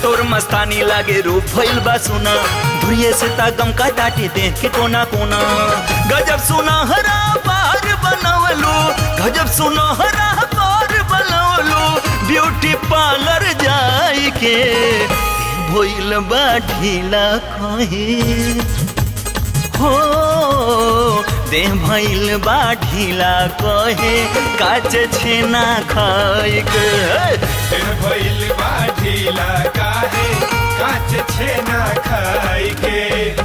तोर मस्तानी लागे रूप भइल बा सुना धुरिये से तागम का टाटे देख के कोना कोना गजब सुनहरा पार बनवलू गजब सुनहरा पार बनवलू ब्यूटी पार्लर जाई के भइल बा ढीला कहे हो दे भइल बा ढीला कहे काच छेना खाए के दिन भइल बा ढीला काहे काच छेना खाई के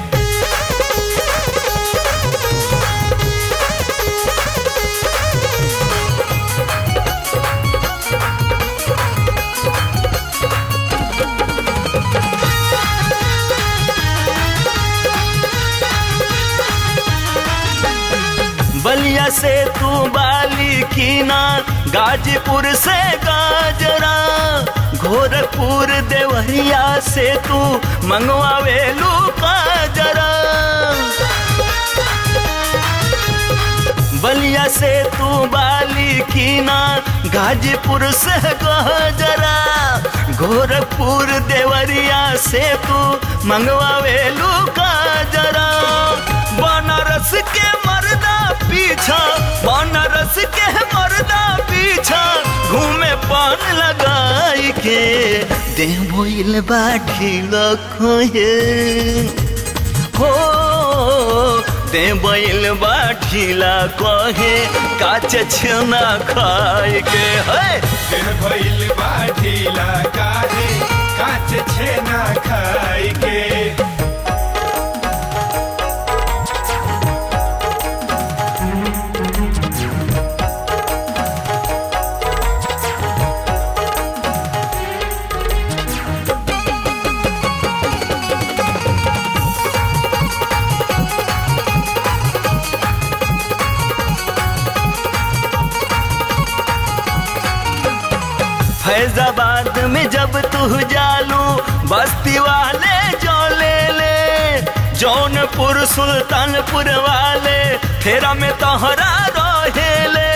बलिया से तू बाली कीना गाजीपुर से गाजरा गोरखपुर देवरिया से तू मंगवावेलू काजरा बलिया से तू बाली कीना गाजीपुर से गजरा गोरखपुर देवरिया से तू मंगवावेलू काजरा बनारस के मर्दा पीछा बनारस के मर्दा पीछा घूमे पान लगाई के देह भइल बाठी लखोए हो दे बैल बाठीला कहे काच छेना खाए के है दिन भइल बा ढीला काहे काच छेना खाई के फैजाबाद में जब तू जालू बस्ती वाले जो ले ले जौनपुर सुल्तानपुर वाले फेरा में तोहरा रहेले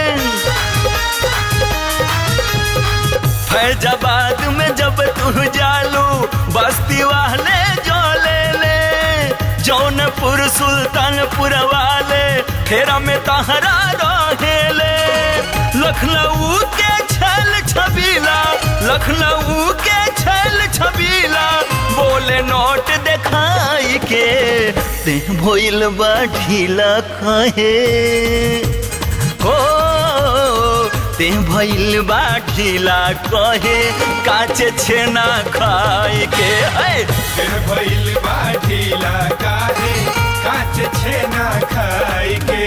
फैजाबाद में जब तू जालू बस्ती वाले जो ले ले जौनपुर सुल्तानपुर वाले फेरा में तहरा रहेले लखनऊ के छल छबीला लखनऊ के छल छबीला बोले नोट दिखाई के ते भइल बा ढीला कहे हो ते भइल बा ढीला कहे काच छेना खाए के है दिन भइल बा ढीला काहे काच छेना खाई के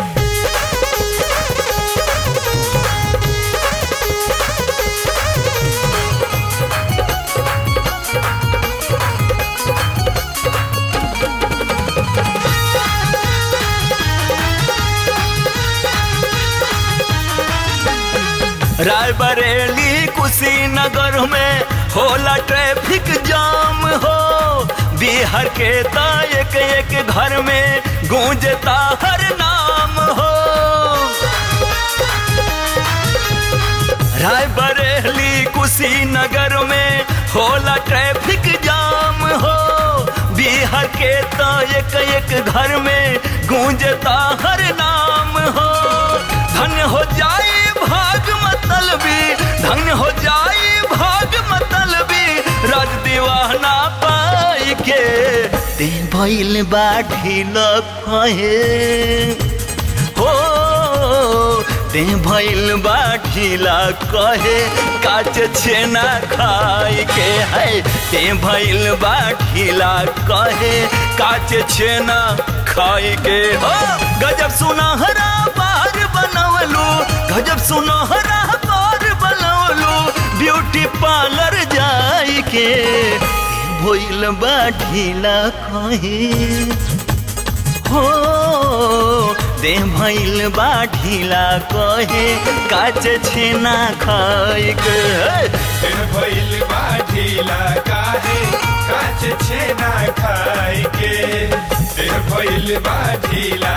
रायबरेली कुशीनगर में होला ट्रैफिक जाम हो बिहार के ता एक एक घर में गूंजता हर नाम हो रायबरेली कुशीनगर में होला ट्रैफिक जाम हो बिहार के तो एक एक घर में गूंजता हर नाम हो धन्य हो जाए भाग मतलबी धन्य हो जाए भाग मतलबी राज दीवाना पाई के ते भइल बाठी लखहे हो ते भइल बाठीला कहे काच छेना खाए के है ते भइल बाठीला कहे काच छेना खाए के हो गजब सुनहरा बार बनवलू गजब सुनहरा बार बनवलू ब्यूटी पार्लर जाई के भइल बाठीला कहे हो दे भइल बाठीला कहे काच छेना खाए के दिन भइल बा ढीला काहे काच छेना खाई के दिन भइल बा ढीला